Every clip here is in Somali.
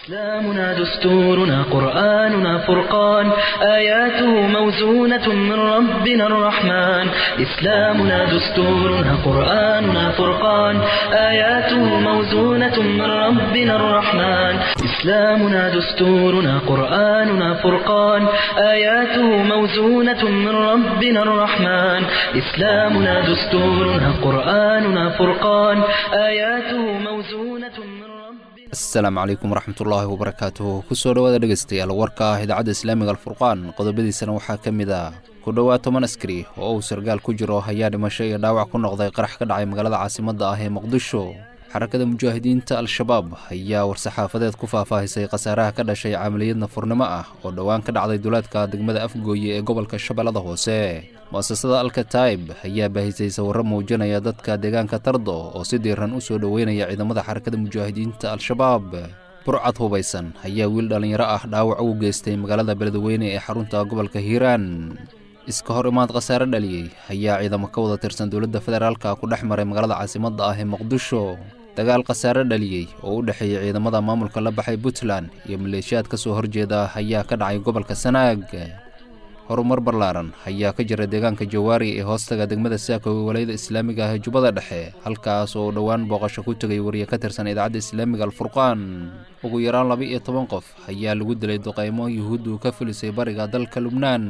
إسلامنا دستورنا قرآننا فرقان آياته موزونة من ربنا الرحمن إسلامنا دستورنا قرآننا فرقان آياته موزونة من ربنا الرحمن إسلامنا دستورنا قرآننا فرقان آياته موزونة من ربنا الرحمن إسلامنا دستورنا قرآننا فرقان آياته موزونة من ربنا asalaamu calaykum waraxmatullaahi wabarakaatuh kusoo dhowaada dhegaystayaal warka ah idaacadda islaamiga alfurqaan qodobadiisana waxaa ka mid ah ku dhowaad toban askari oo uu sargaal ku jiro ayaa dhimasho iyo dhaawac ku noqday qarax ka dhacay magaalada caasimadda ah ee muqdisho xarakada mujaahidiinta al-shabaab ayaa war-saxaafadeed ku faahfaahisay khasaaraha ka dhashay camaliyad nafurnimo ah oo dhowaan ka dhacday duleedka degmada afgooye ee gobolka shabeellada hoose mu'asasada alkataib ayaa baahisay sawirro muujinaya dadka deegaanka tardo oo si diiran u soo dhoweynaya ciidamada xarakada mujaahidiinta al-shabaab burcad hubaysan ayaa wiil dhallinyaro ah dhaawac ugu geystay magaalada beledweyne ee xarunta gobolka hiiraan iska hor imaad khasaare dhaliyey ayaa ciidamo ka wada tirsan dowladda federaalka ku dhex maray magaalada caasimadda ah ee muqdisho dagaal khasaare dhaliyey oo u dhexeeyey ciidamada maamulka la baxay puntland iyo maleeshiyaad ka soo horjeeda ayaa ka dhacay gobolka sanaag horumar ballaaran ayaa ka jira deegaanka jawaari ee hoostaga degmada saako ee walayada islaamiga ah ee jubbada dhexe halkaas oo dhowaan booqasho ku tegay wariye ka tirsan idaacadda islaamiga alfurqaan ugu yaraan laba iyo toban qof ayaa lagu dilay duqaymo yuhuuddu ka filisay bariga dalka lubnaan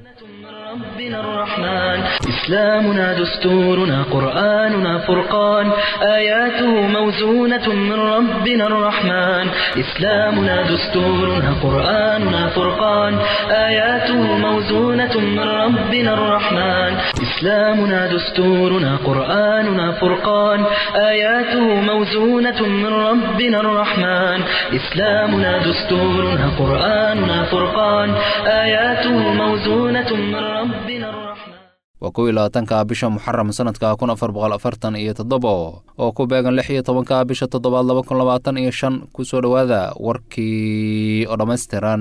ربنا الرحمن إسلامنا دستورنا قرآننا فرقان آياته موزونة من ربنا الرحمن إسلامنا دستورنا قرآننا فرقان آياته موزونة من ربنا الرحمن إسلامنا دستورنا قرآننا فرقان آياته موزونة من ربنا الرحمن إسلامنا دستورنا قرآننا فرقان آياته موزونة من ربنا الرحمن waa kow iyo labaatanka bisha muxaram sanadka kun afar boqol afartan iyo toddobo oo ku beegan lix iyo tobanka bisha toddobaad laba kun labaatan iyo shan kusoo dhowaada warkii oo dhammaystiran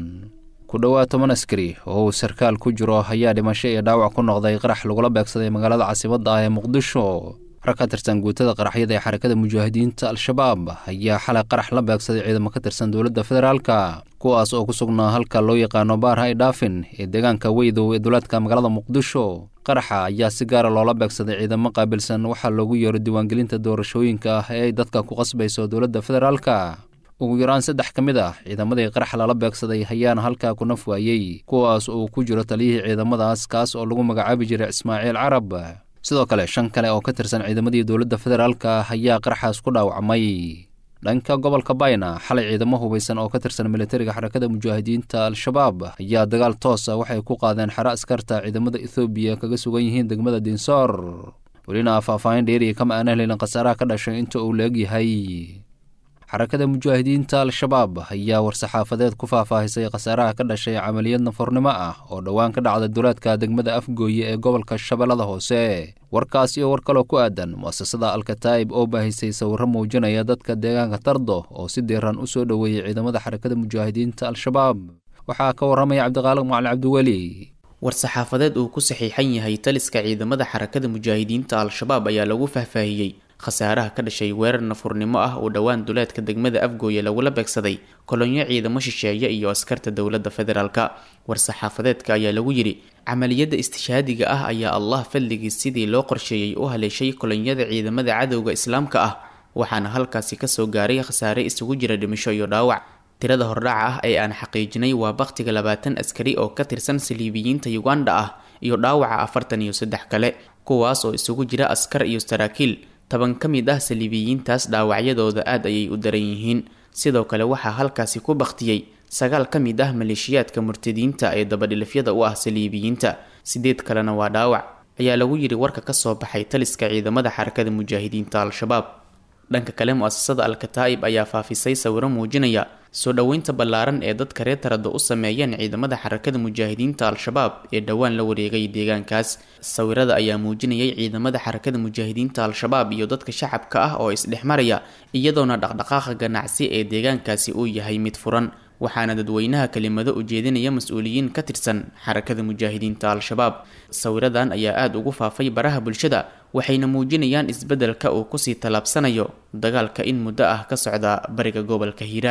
ku dhowaad toban askari oo uu sarkaal ku jiro ayaa dhimasho iyo dhaawac ku noqday qarax lagula beegsaday magaalada caasimadda ah ee muqdisho rag ka tirsan guutada qaraxyada ee xarakada mujaahidiinta al-shabaab ayaa xalay qarax la beegsaday ciidamo ka tirsan dowladda federaalka kuwaas oo ku sugnaa halka loo yaqaano baar hay dhaafin ee deegaanka weydow ee duleedka magaalada muqdisho qaraxa ayaa si gaara loola beegsaday ciidamo qaabilsan waxaa loogu yeero diiwaangelinta doorashooyinka ah ee ay dadka ku qasbayso dowladda federaalka ugu yaraan saddex ka mid ah ciidamadii qarax lala beegsaday ayaana halkaa ku naf waayey kuwaas oo ku jiro taliyihii ciidamadaas kaas oo lagu magacaabi jiray ismaaciil carab sidoo kale shan kale oo ka tirsan ciidamadii dowladda federaalka ayaa qaraxaas ku dhaawacmay dhanka gobolka bayna xalay ciidamo hubaysan oo ka tirsan militariga xarakada mujaahidiinta al-shabaab ayaa dagaal toosa waxay ku qaadeen xero askarta ciidamada ethoobiya kaga sugan yihiin degmada dinsoor welina faahfaahin dheeriya kama aanan helin khasaaraha ka dhashay inta uu la-eg yahay xarakada mujaahidiinta al-shabaab ayaa war-saxaafadeed ku faahfaahisay khasaaraha ka dhashay camaliyad nafornimo ah oo dhowaan ka dhacda duleedka degmada afgooye ee gobolka shabeellada hoose warkaas iyo war kaloo ku aadan mu'asasada alkataib oo baahisay sawirro muujinaya dadka deegaanka tardo oo si diiran u soo dhoweeyey ciidamada xarakada mujaahidiinta al-shabaab waxaa ka warramaya cabdiqaaliq macali cabdiweli war-saxaafadeed uu ku saxiixan yahay taliska ciidamada xarakada mujaahidiinta al-shabaab ayaa lagu faahfaahiyey khasaaraha ka dhashay weerar nafurnimo ah oo dhowaan duleedka degmada afgooye lagula beegsaday kolonyo ciidamo shisheeye iyo askarta dowladda federaalka war-saxaafadeedka ayaa lagu yidhi camaliyadda istishhaadiga ah ayaa allah fadligiis sidii loo qorsheeyey u haleeshay kolonyada ciidamada cadowga islaamka ah waxaana halkaasi kasoo gaaray khasaare isugu jira dhimasho iyo dhaawac tirada hordhaca ah ee aan xaqiijinay waa bakhtiga labaatan askari oo ka tirsan saliibiyiinta uganda ah iyo dhaawaca afartan iyo saddex kale kuwaas oo isugu jira askar iyo saraakiil toban ka mid ah saliibiyiintaas dhaawacyadooda aad ayay u daran yihiin sidoo kale waxaa halkaasi ku bakhtiyey sagaal ka mid ah maleeshiyaadka murtadiinta ee dabadhilifyada u ah saliibiyiinta sideed kalena waa dhaawac ayaa lagu yidhi warka kasoo baxay taliska ciidamada xarakada mujaahidiinta al-shabaab dhanka kale mu-asasada al-kataa'ib ayaa faafisay sawiro muujinaya soo dhoweynta ballaaran ee dadka reer tarado u sameeyeen ciidamada xarakada mujaahidiinta al-shabaab ee dhowaan la wareegay deegaankaas sawirada ayaa muujinayay ciidamada xarakada mujaahidiinta al-shabaab iyo dadka shacabka ah oo isdhexmaraya iyadoona dhaqdhaqaaqa ganacsi ee deegaankaasi uu yahay mid furan waxaana dadweynaha kelimado ujeedinaya mas-uuliyiin ka tirsan xarakada mujaahidiinta al-shabaab sawiradan ayaa aada ugu faafay baraha bulshada waxayna muujinayaan isbeddelka uu kusii tallaabsanayo dagaalka in muddo ah ka socda bariga gobolka hiiraan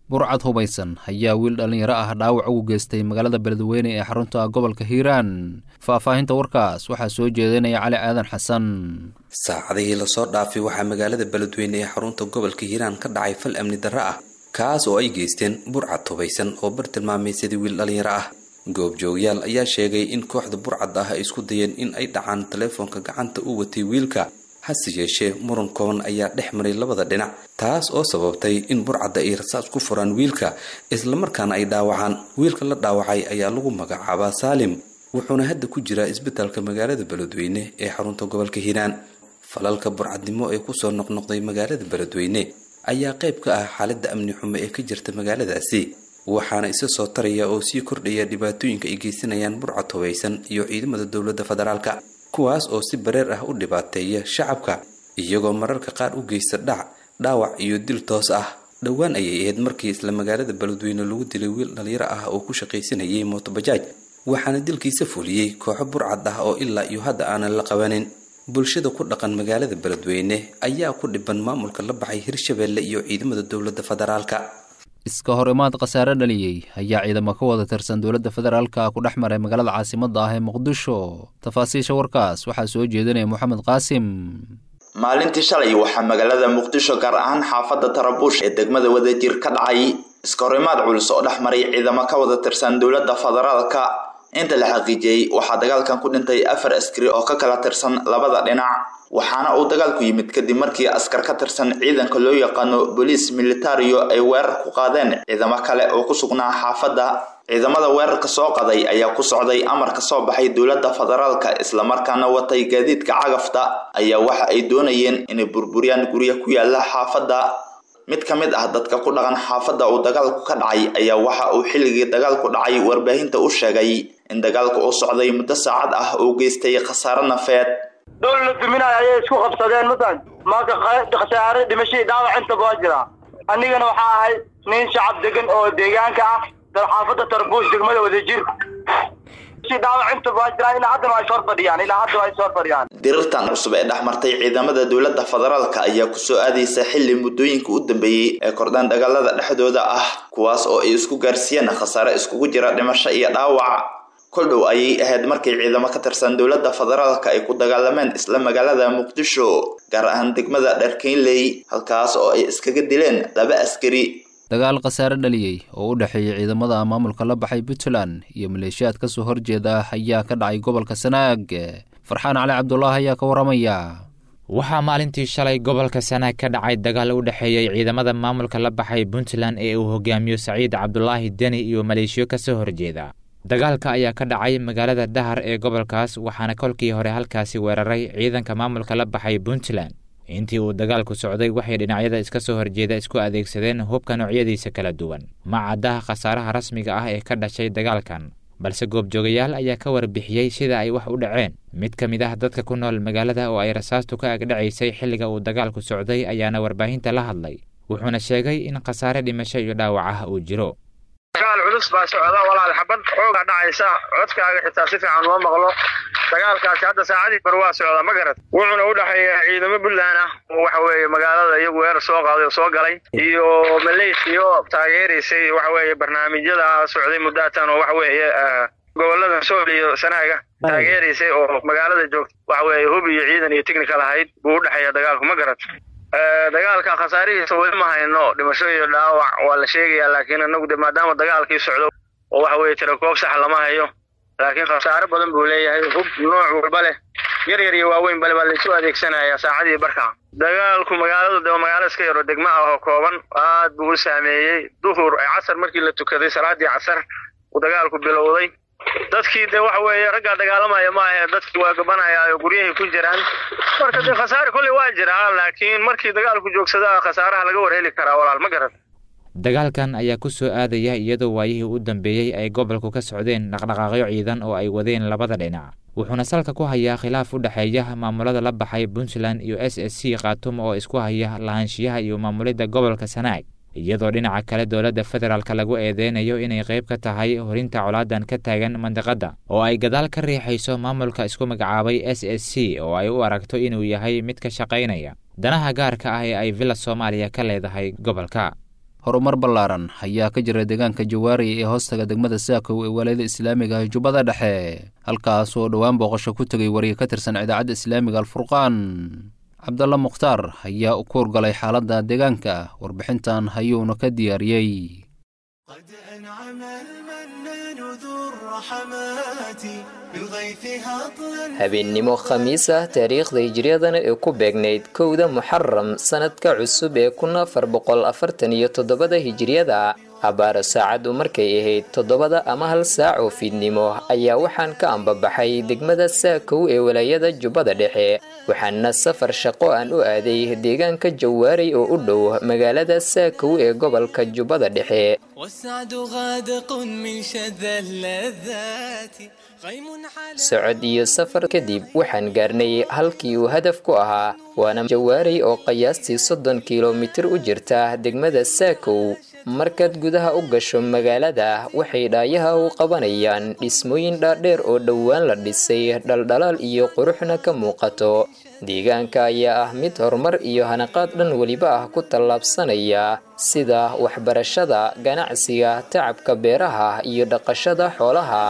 burcad hubaysan ayaa wiil dhallinyaro ah dhaawac ugu geystay magaalada beledweyne ee xarunta gobolka hiiraan faahfaahinta warkaas waxaa soo jeedinaya cali aadan xasan saacadihii lasoo dhaafay waxaa magaalada beledweyne ee xarunta gobolka hiiraan ka dhacay fal amni darro ah kaas oo ay geysteen burcad hubaysan oo bar tilmaamaysadii wiil dhallinyaro ah goobjoogyaal ayaa sheegay in kooxda burcad ah ay isku dayeen in ay dhacaan taleefoonka gacanta u watay wiilka hase yeeshee muran kooban ayaa dhex maray labada dhinac taas oo sababtay in burcadda ay rasaas ku furaan wiilka islamarkaana ay dhaawacaan wiilka la dhaawacay ayaa lagu magacaabaa saalim wuxuuna hadda ku jiraa isbitaalka magaalada beledweyne ee xarunta gobolka hiiraan falalka burcadnimo ee kusoo noqnoqday magaalada beledweyne ayaa qayb ka ah xaaladda amni xumo ee ka jirta magaaladaasi waxaana isa soo taraya oo sii kordhaya dhibaatooyinka ay geysanayaan burcad hubaysan iyo ciidamada dowladda federaalka kuwaas oo si bareer ah u dhibaateeya shacabka iyagoo mararka qaar u geysta dhac dhaawac iyo dil toos ah dhowaan ayay ahayd markii isla magaalada beledweyne lagu dilay wiil dhalinyaro ah oo ku shaqaysanayay mootobajaaj waxaana dilkiisa fuliyey kooxo burcad ah oo ilaa iyo hadda aanan la qabanin bulshada ku dhaqan magaalada beledweyne ayaa ku dhiban maamulka la baxay hirshabeelle iyo ciidamada dowladda federaalka iska hor imaad khasaare dhaliyey ayaa ciidamo ka wada tirsan dowladda federaalka ku dhex maray magaalada caasimadda ah ee muqdisho tafaasiisha warkaas waxaa soo jeedinaya moxamed qaasim maalintii shalay waxaa magaalada muqdisho gaar ahaan xaafadda tarabuush ee degmada wadajir ka dhacay iska hor imaad culus oo dhex maray ciidamo ka wada tirsan dowladda federaalka inta la xaqiijiyey waxaa dagaalkan ku dhintay afar askari oo ka kala tirsan labada dhinac waxaana uu dagaalku yimid kadib markii askar ka tirsan ciidanka loo yaqaano boliis militario ay weerar ku qaadeen ciidamo kale oo ku sugnaa xaafadda ciidamada weerarka soo qaday ayaa ku socday amar ka soo baxay dowladda federaalka islamarkaana watay gaadiidka cagafta ayaa waxa ay doonayeen inay burburiyaan guryo ku yaala xaafadda mid ka mid ah dadka ku dhaqan xaafadda uu dagaalku ka dhacay ayaa waxa uu xilligii dagaalku dhacay warbaahinta u sheegay in dagaalku uu socday muddo saacad ah oo geystay khasaare nafeed dowla la duminayo ayay isku qabsadeen matan marka khasaare dhimashadii dhaawac intaba waa jiraa anigana waxaa ahay nin shacab degan oo deegaanka ah xaafadda tarbuush degmada wadajir dirirtan cusub ee dhex martay ciidamada dowladda federaalka ayaa kusoo aadaysa xili muddooyinka u dambeeyey ee kordhaan dagaalada dhexdooda ah kuwaas oo ay isku gaarsiiyeen khasaare iskugu jira dhimasho iyo dhaawac kol dhow ayay ahayd markii ciidamo ka tirsan dowladda federaalka ay ku dagaalameen isla magaalada muqdisho gaar ahaan degmada dharkeynley halkaas oo ay iskaga dileen laba askari dagaal khasaare dhaliyey oo u dhexeeyay ciidamada maamulka la baxay puntland iyo maleeshiyaad ka soo horjeeda ayaa ka dhacay gobolka sanaag farxaan cali cabdulaahi ayaa ka waramaya waxaa maalintii shalay gobolka sanaag ka dhacay dagaal u dhexeeyey ciidamada maamulka la baxay puntland ee uu hogaamiyo saciid cabdulaahi deni iyo maleeshiyo ka soo horjeeda dagaalka ayaa ka dhacay magaalada dahar ee gobolkaas waxaana kolkii hore halkaasi weeraray ciidanka maamulka la baxay puntland intii uu dagaalku socday waxay dhinacyada iska soo horjeeda isku adeegsadeen hubka noocyadiisa kala duwan ma caddaha khasaaraha rasmiga ah ee ka dhashay dagaalkan balse goobjoogayaal ayaa ka warbixiyey sida ay wax u dhaceen mid ka mid ah dadka ku nool magaalada oo ay rasaastu ka agdhacaysay xilliga uu dagaalku socday ayaana warbaahinta la hadlay wuxuuna sheegay in khasaare dhimasho iyo dhaawac ah uu jiro dagaal culus baa socda walaal xabad xooga dhacaysa codkaaga xitaa si fiican uma maqlo dagaalkaasi hadda saacadii bar waa socda ma garad wuxuuna u dhexeeya ciidamo puntland ah oo waxa weeye magaalada iyagu weerar soo qaaday oo soo galay iyo maleysiyo taageeraysay waxa weeye barnaamijyada socday muddatan oo waxa weeye gobolada sool iyo sanaaga taageeraysay oo magaalada joogta waxa weeye hub iyo ciidan iyo technical ahayd buu u dhexeeya dagaalku ma garad dagaalka khasaarihiisa weli ma hayno dhimasho iyo dhaawac waa la sheegayaa laakiin anagu de maadaama dagaalkii socdo oo waxa weeye tirakoob sax lama hayo laakiin khasaare badan buu leeyahay hub nooc walba leh yar yar iyo waaweyn bale baa laisu adeegsanaya saacadii barka dagaalku magaalada de magaalo iska yaro degmo ah oo kooban aad buu u saameeyey duhur casar markii la tukaday salaadii casar uu dagaalku bilowday dadkii de waxa weeye raggaa dagaalamaya maahe dadkii waa gabanaya oo guryahay ku jiraan marka dee khasaare kolley waa jiraa laakiin markii dagaalku joogsada khasaaraha laga war heli karaa walaal ma garan dagaalkan ayaa ku soo aadaya iyadoo waayihii u dambeeyey ay gobolku ka socdeen dhaqdhaqaaqyo ciidan oo ay wadeen labada dhinac wuxuuna salka ku hayaa khilaaf u dhexeeya maamulada la baxay puntland iyo s s c khaatumo oo isku haya lahaanshiyaha iyo maamulidda gobolka sanaag iyadoo dhinaca kale dowladda federaalka lagu eedeynayo inay qayb ka tahay horinta colaadan ka taagan mandiqadda oo ay gadaal ka riixayso maamulka isku magacaabay s s c oo ay u aragto inuu yahay mid ka shaqaynaya danaha gaarka ah ee ay villa soomaaliya ka leedahay gobolka horumar ballaaran ayaa ka jira deegaanka jawaari ee hoostaga degmada saakow ee walaayada islaamiga ah jubbada dhexe halkaas oo dhowaan booqasho ku tegay wariye ka tirsan idaacadda islaamiga alfurqaan cabdalla mukhtaar ayaa u kuurgalay xaaladda deegaanka warbixintan ayuuna ka diyaariyey قد أنعم المنان ذو الرحمات بضيفها أطلا habeennimo khamiis ah taariikhda hijriyadana ee ku beegnayd kowda muxaram sanadka cusub ee kun afar boqol afartan iyo toddobada hijriyada abaaro saacaddu markay ahayd toddobada ama hal saac oo fiidnimo ayaa waxaan ka ambabaxay degmada saakow ee walaayada jubbada dhexe waxaana safar shaqo aan u aaday deegaanka jawaaray oo u dhow magaalada saakow ee gobolka jubbada dhexe والسعد غادق من شذا اللذات غيم على socod iyo safar kadib waxaan gaarnay halkii uu hadaf ku ahaa waana jawaaray oo qiyaastii soddon kilomitir u jirta degmada saakow markaad gudaha u gasho magaalada waxay dhaayaha u qabanayaan dhismooyin dhaadheer oo dhowaan la dhisay dhaldhalaal iyo quruxna ka muuqato deegaanka ayaa ah mid horumar iyo hanaqaad dhan weliba ah ku tallaabsanaya sida waxbarashada ganacsiga tacabka beeraha iyo dhaqashada xoolaha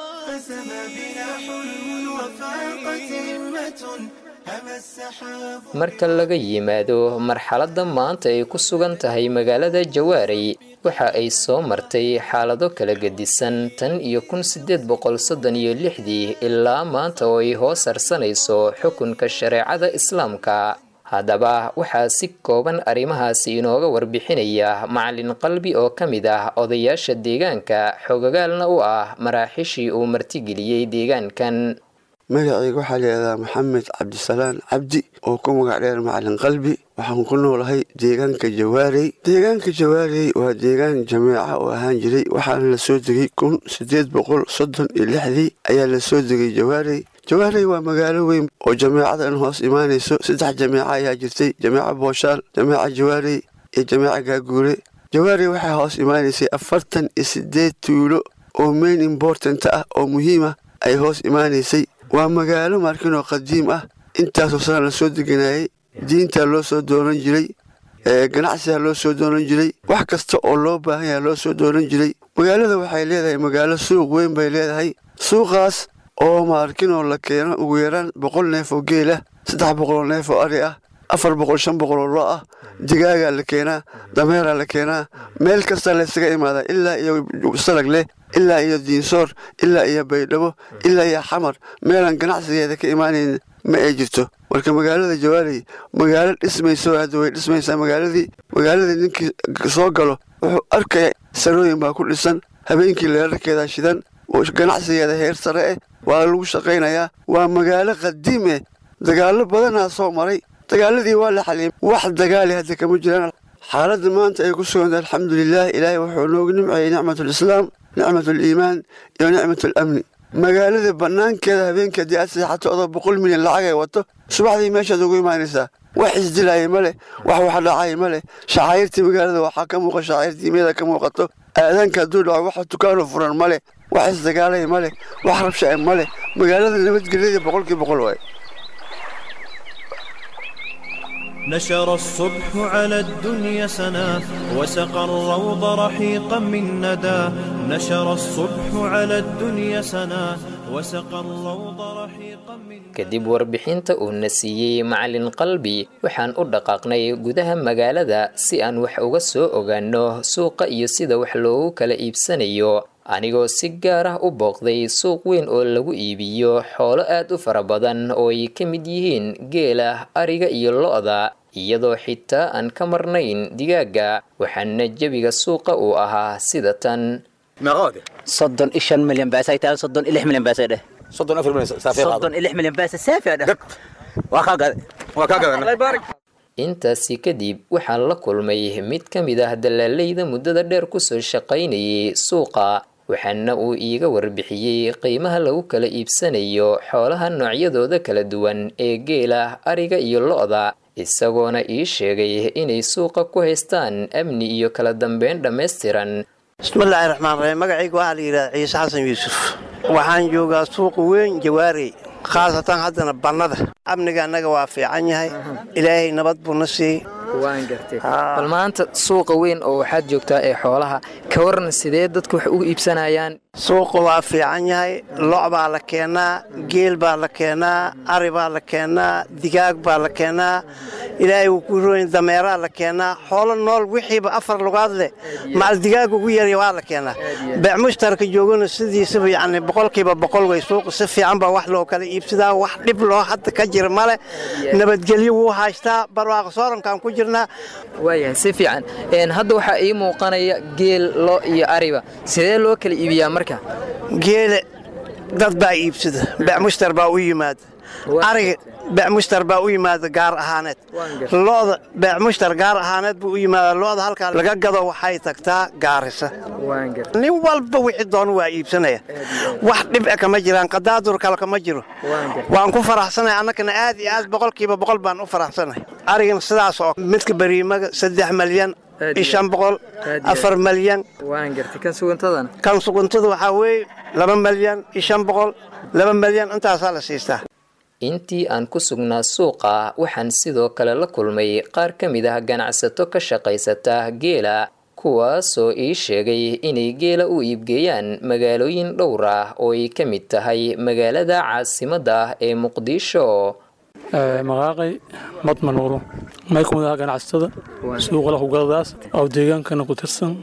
فسما بنا حلم وفاقت همة هما السحاب marka laga yimaado marxaladda maanta ay ku sugan tahay magaalada jawaaray waxa ay soo martay xaalado kala gedisan tan iyo kun sideed boqol soddon iyo lixdii ilaa maanta oo ay hoos harsanayso xukunka shareecada islaamka haddaba waxaa si kooban arrimahaasi inooga warbixinaya macalin qalbi oo ka mid ah odayaasha deegaanka xogogaalna u ah maraaxishii uu martigeliyey deegaankan magacayga waxaa layihahdaa maxamed cabdisalaan cabdi oo ku magac dheer macalin qalbi waxaan ku noolahay deegaanka jawaarey deegaanka jawaarey waa deegaan jameeca oo ahaan jiray waxaana la soo degay kun sideed boqol soddon iyo lixdii ayaa la soo degay jawaarey jawaarey waa magaalo weyn oo jameecadan hoos imaanayso saddex jameeca ayaa jirtay jameeca booshaal jameeca jawaarey iyo jameeca gaaguure jawaarey waxaa hoos imaanaysay afartan iyo sideed tuulo oo main important ah oo muhiim ah ay hoos imaanaysay waa magaalo markin oo qadiim ah intaasoo sana la soo deganayay diintaa loo soo doonan jiray ganacsigaa loo soo doonan jiray wax kasta oo loo baahan yaha loo soo doonan jiray magaalada waxay leedahay magaalo suuq weyn bay leedahay suuqaas oo maarkinoo la keeno ugu yaraan boqol neef oo geel ah saddex boqoloo neef oo ari ah afar boqol shan boqol oo lo ah digaagaa la keenaa dameeraa la keenaa meel kasta laysaga imaadaa ilaa iyo salag leh ilaa iyo diinsoor ilaa iyo baydhabo ilaa iyo xamar meelaan ganacsigeeda ka imaanayn ma ay jirto marka magaalada jawaaley magaalo dhismayso hadda way dhismaysaa magaaladii magaaladii ninkii soo galo wuxuu arkaya sarooyin baa ku dhisan habeenkii leerarkeeda shidan ganacsigeeda heer sare eh waa lagu shaqaynayaa waa magaalo qadiim eh dagaallo badanaa soo maray dagaaladii waa la xaliyay wax dagaali hadda kama jiraan xaaladda maanta ay ku suganta alxamdulilah ilaahay wuxuu noogu nimceeyey nicmatulislaam nicmatuliimaan iyo nicmatulamni magaalada bannaankeeda habeenkii haddii aad seexato odoo boqol milyan lacag ay wato subaxdii meeshaad ugu imaanaysaa wax isdilaaya ma leh wax wax dhacaya ma leh shacairtii magaalada waxaa ka muuqa shacair diimyada ka muuqato aadaanka hadduu dhaco wax dukaano furan ma leh wax isdagaalaya ma leh wax rabshae ma leh magaalada nabadgelyada boqolkii boqol waay نشر الصبح على الدنيا سنا وسقى الروض رحيقا من ندى نشر الصبح على الدنيا سنا وسقى الروض رحيقا من kadib warbixinta uu na siiyey macalin qalbi waxaan u dhaqaaqnay gudaha magaalada si aan wax uga soo ogaano suuqa iyo sida wax loogu kala iibsanayo anigoo si gaar ah u booqday suuq weyn oo lagu iibiyo xoolo aad u fara badan oo ay ka mid yihiin geela ariga iyo lo-da iyadoo xitaa aan ka marnayn digaaga waxaana jebiga suuqa uu ahaa sida tan soddon iyo shan milyan baasay tahay soddon iyo lix milyan baasay dheh soddon afar milyan saafee qaado soddon iyo lix milyan baasay saafi dheh waa kaa gaday waa kaa gadan intaasi kadib waxaan la kulmay mid ka mid ah dalaaleyda muddada dheer kusoo shaqaynayay suuqa waxaana uu iiga warbixiyey qiimaha lagu kala iibsanayo xoolaha noocyadooda kala duwan ee geela ariga iyo lo-da isagoona ii sheegay inay suuqa ku haystaan amni iyo kala dambeyn dhammaystiran bismillaahi raxmaan raxiim magacayga waxaa la yidhahda ciise xasan yuusuf waxaan joogaa suuqa weyn jawaarey khaasatan haddana bannada amniga annaga waa fiican yahay ilaahay nabad buu na siiyey waan gartay bal maanta suuqa weyn oo waxaad joogtaa ee xoolaha ka waran sidee dadku wax ugu iibsanayaan suuqa waa fiican yahay lo' baa la keenaa geel baa la keenaa ari baa la keenaa digaag baa la keenaa ilaahay wuu ku royn dameeraa la keenaa xoolo nool wixiiba afar lugaad leh macal digaag ugu yarya waa la keenaa beec mushtarka joogana sidiisaba yacni boqolkiiba boqol way suuqa si fiican baa wax loo kala iibsadaa wax dhib loo hadda ka jira male nabadgelyo wuu haystaa barwaaqo soorankaan ku jirnaa waayahay si fiican hadda waxaa ii muuqanaya geel lo iyo ariba sidee loo kala iibiyaa marka geele dad baa iibsada beec mushtar baa u yimaada ariga beec mushtar baa u yimaada gaar ahaaneed lo'da beec mushtar gaar ahaaneed buu u yimaada lo'da halkaa laga gado waxay tagtaa gaarisa nin walba wixii doonu waa iibsanaya wax dhib e kama jiraan qadaadur kale kama jiro waan ku faraxsanay annagana aad iyo aad boqolkiiba boqol baan u faraxsanay arigana sidaas oo midka bariimaga saddex malyan iyo shan boqol afar malyan kan suguntada waxaa weeye laba malyan iyo shan boqol laba malyan intaasaa la siistaa intii aan ku sugnaa suuqa waxaan sidoo kale la kulmay qaar ka mid ah ganacsato ka shaqaysata geela kuwaasoo ii sheegay inay geela u iibgeeyaan magaalooyin dhowr ah oo ay ka mid tahay magaalada caasimadda ah ee muqdisho maqaaqay madmanuuro may ka mid aha ganacsatada suuqa lahugadadaas oo deegaankana ku tirsan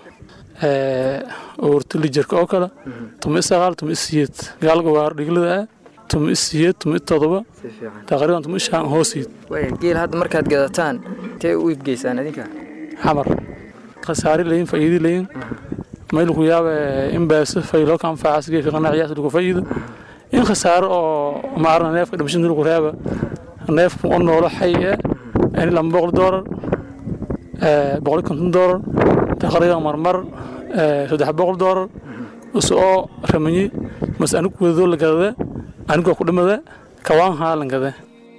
oortilijarka oo kale tuma isaqaal tuma isiyeed gaalga waar dhiglada ah tuma isiyeed tuma itodoba taqriiban tuma ishaan hoosiid geel hadda markaad gadataan intee u iibgeysaan idinka xamar khasaari layin faa'iidi layin mayluku yaaba in baasa faylo ka anfacaas geedka qanaaciyaas lagu faa'iido in khasaaro oo maarna neefka dhimashin lagu reeba neefku oo noolo xay eh in lama boqol doolar boqol konton doolar taqriiban marmar saddex boqol doolar usoo ramanyi mas anigu wadadoo la gadada anigoo ku dhimada kawaan haalan gada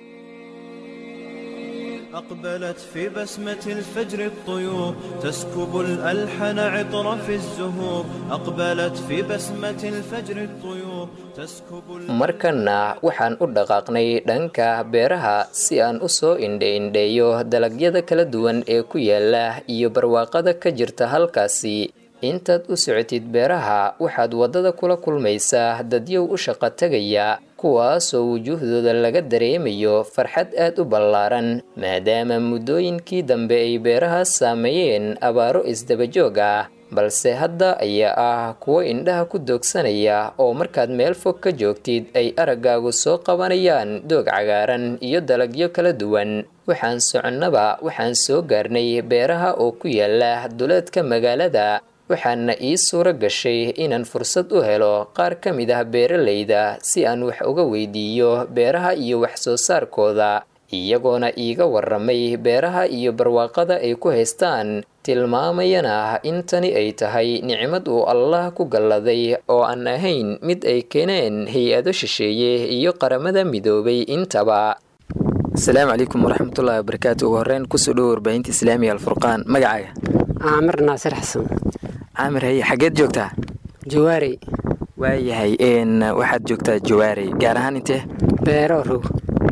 أقبلت في بسمة الفجر الطيور تسكب الألحن عطر في الزهور أقبلت في بسمة الفجر الطيور تسكب markana waxaan u dhaqaaqnay dhanka beeraha si aan u soo indhe-indheeyo dalagyada kala duwan ee ku yaala iyo barwaaqada ka jirta halkaasi intaad u socotid beeraha waxaad waddada kula kulmaysaa dadyow u shaqo tegaya kuwaasoo wujuuhdooda laga dareemayo farxad aad u ballaaran maadaama muddooyinkii dambe ay beeraha saameeyeen abaaro isdabajoog ah balse hadda ayaa ah kuwo indhaha ku doogsanaya oo markaad meel fog ka joogtid ay araggaagu soo qabanayaan doog cagaaran iyo dalagyo kala duwan waxaan soconnaba waxaan soo gaarnay beeraha oo ku yaala duleedka magaalada waxaana ii suuro gashay inaan fursad u helo qaar ka mid ah beeralayda si aan wax uga weydiiyo beeraha iyo wax soo saarkooda iyagoona iiga waramay beeraha iyo barwaaqada ay ku haystaan tilmaamayana in tani ay tahay nicmad uu allah ku galladay oo aan ahayn mid ay keeneen hay-ado shisheeye iyo qaramada midoobay intaba asalaamu calaykum waraxmatullahi wabarakaatu ugu horreyn kusoo dhowo warbaahinta islaamiga alfurqaan magacaaga caamir naasir xasan caamir haye xageed joogtaa jawaarey waayahay waxaad joogtaa jawaarey gaar ahaan intee beero rog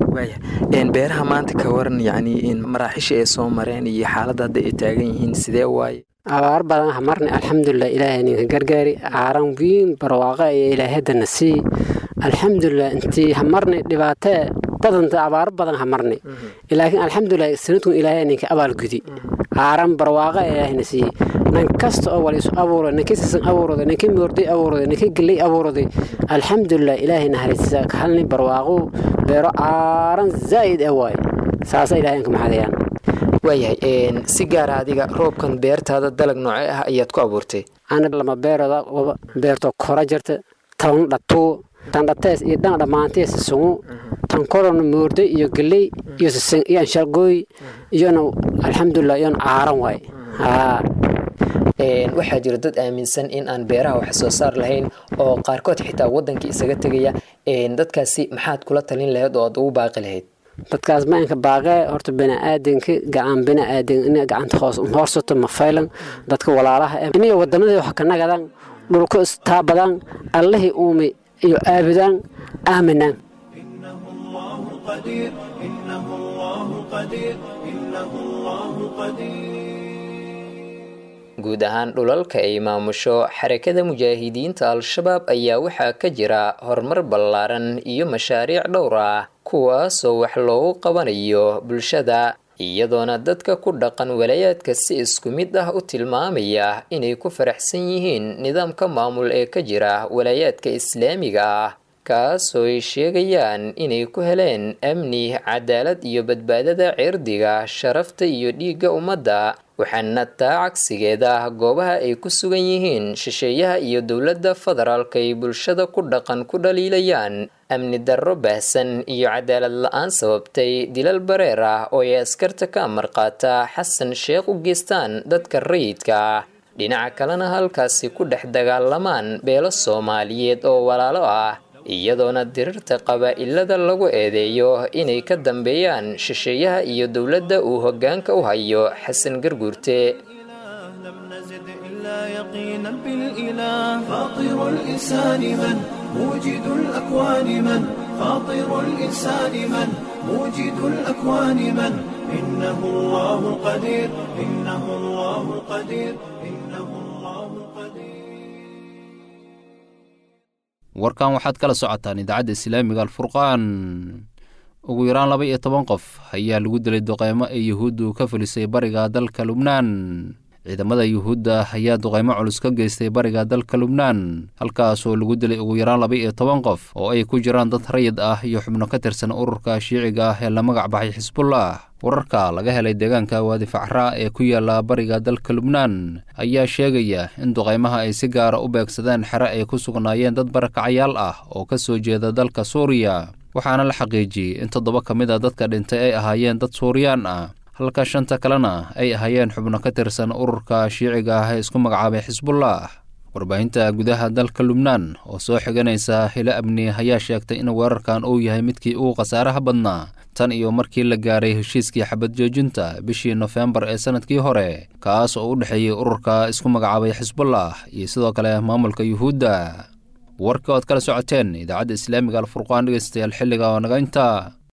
waaya beeraha maanta ka waran yacni maraaxisha ay soo mareen iyo xaaladda hadda ay taagan yihiin sidee waaye abaar badan hamarne alxamdulilah ilaahay ninka gargaari caaran wiin barwaaqa iyo ilaahadana sii alxamdulilah intii hamarne dhibaatee badanta abaaro badan hamarne laakiin alxamdulilah sanadkun ilaahay ninka abaalgudi caaran barwaaqa ilaahayna siiyey nan kasta oo wal isu abuuray ninka sisan abuuraday ninka moorday abuuraday ninka geley abuuraday alxamdulilah ilaahay naharaysiisa ka halni barwaaqo beero caaran zaa'id ah waaye saasa ilaahay inka maxadayaan waayahay si gaara adiga roobkan beertaada dalag noocee ah ayaad ku abuurtay ana lama beerooda beerto kora jirta tan dhatuu tan dhatees iyo dhan dhammaantees sungu tan korona moordo iyo geley iyo sisin iyo anshalgooy iyona alxamdulilah iyona caaran waaye haa waxaa jira dad aaminsan in aan beeraha wax soo saar lahayn oo qaarkood xitaa wadankii isaga tegaya dadkaasi maxaad kula talin lahayd oo aad ugu baaqi lahayd dadkaas maanka baaqee horta biniaadanka gacan biniaadan ina gacanta hoos hoorsato ma faylan dadka walaalaha iniga wadamadii wax ka nagadaan dhulka istaabadaan allihii uumi iyo aabudaan aaminaan قدير إنه الله قدير إنه الله guud ahaan dhulalka ay maamusho xarakada mujaahidiinta al-shabaab ayaa waxaa ka jira horumar ballaaran iyo mashaariic dhowr ah kuwaasoo wax loogu qabanayo bulshada iyadoona dadka ku dhaqan walaayaadka si isku mid ah u tilmaamaya inay ku faraxsan yihiin nidaamka maamul ee ka jira walaayaadka islaamiga ah kaasoo ay sheegayaan inay ku heleen amni cadaalad iyo badbaadada cirdiga sharafta iyo dhiigga ummadda waxaana taa cagsigeeda goobaha ay ku sugan yihiin shisheeyaha iyo dowladda federaalka ay bulshada ku dhaqan ku dhaliilayaan amni darro baahsan iyo cadaalad la-aan sababtay dilal bareer ah oo ay askarta ka amar qaata xasan sheekh u geystaan dadka rayidka ah dhinaca kalena halkaasi ku dhex dagaalamaan beelo soomaaliyeed oo walaalo ah iyadoona dirirta qabaa-ilada lagu eedeeyo inay ka dambeeyaan shisheeyaha iyo dowladda uu hoggaanka u hayo xasan garguurte يقينا بالإله فاطر الإنسان من موجد الأكوان من فاطر الإنسان من موجد الأكوان من إنه الله القدير إنه الله القدير إنه الله القدير warkan waxaad kala socotaan idaacadda islaamiga alfurqaan ugu yaraan laba iyo toban qof ayaa lagu dilay duqeymo ee yuhuuddu ka fulisay bariga dalka lubnaan ciidamada yuhuudda ayaa duqeymo culus ka geystay bariga dalka lubnaan halkaasoo lagu dilay ugu yaraan laba iyo toban qof oo ay ku jiraan dad rayid ah iyo xubno ka tirsan ururka shiiciga ah ee la magac baxay xisbullah wararka laga helay deegaanka waadi facraa ee ku yaala bariga dalka lubnaan ayaa sheegaya in duqeymaha ay si gaara u beegsadeen xere ay ku sugnaayeen dad barakacayaal ah oo ka soo jeeda dalka suuriya waxaana la xaqiijiyey in toddoba ka mid a dadka dhintay ay ahaayeen dad suuriyaan ah halka shanta kalena ay ahaayeen xubno ka tirsan ururka shiiciga ah ee isku magacaabay xisbullah warbaahinta gudaha dalka lubnaan oo soo xiganaysa hilo amni ayaa sheegtay in weerarkan uu yahay midkii ugu khasaaraha badnaa tan iyo markii la gaaray heshiiskii xabad joojinta bishii nofembar ee sanadkii hore kaas oo u dhexeeyey ururka isku magacaabay xisbullah iyo sidoo kale maamulka yuhuudda warkii oad kala socoteen idaacadda islaamiga alfurqaan dhegeystayaal xilliga oo naga inta